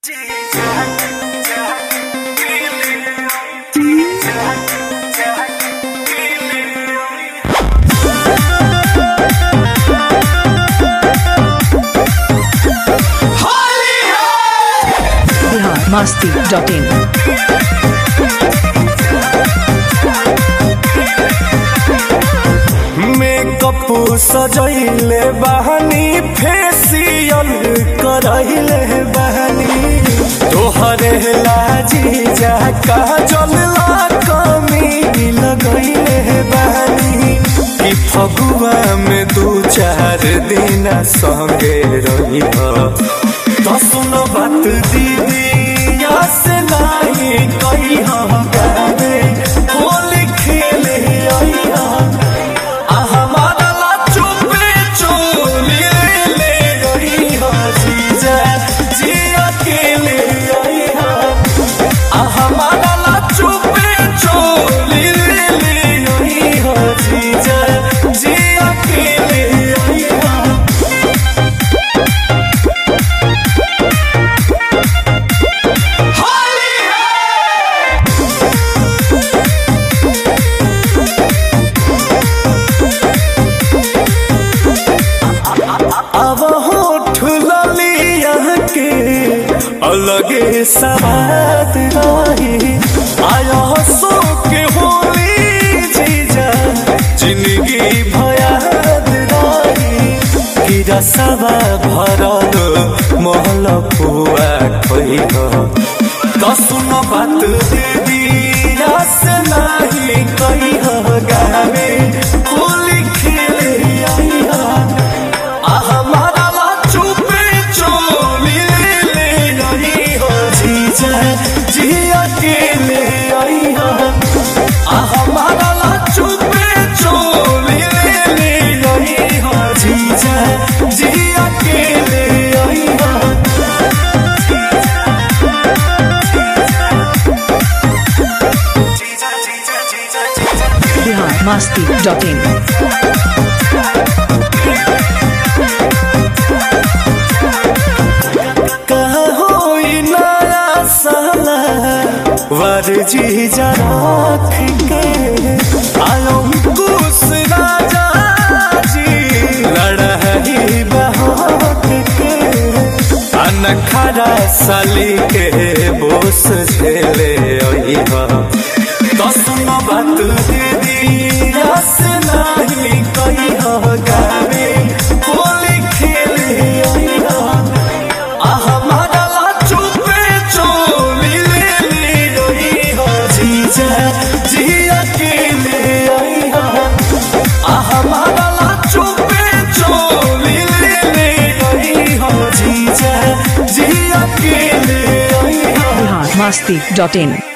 Bihar Masti dot in makeup सजैले बहनी facial करैले बहनी तोहरे लाजी जा काजल ला कमी लगैले बहनी कि फगुआ में दू चार दिन संगे रही तो सुनो बात दीदी या से नहीं कही गावे होली खेले आई अब होठ ललिया के अलगे सवाद रही आया सो के होली जीजा जिंदगी भयाद रही कि रसवा भरल महल पुआ खई तो सुन बात दीदी रस नहीं कही गावे होली खेले आई बिहार मस्ती डॉट इन जी जराख के आयो कुस राजा जी लड़ही बहाक के अनखरा साली के बोस झेले आई तो सुनो बात दीदी रस नहीं कही गावे होली खेले आई बिहार मस्ती डॉट इन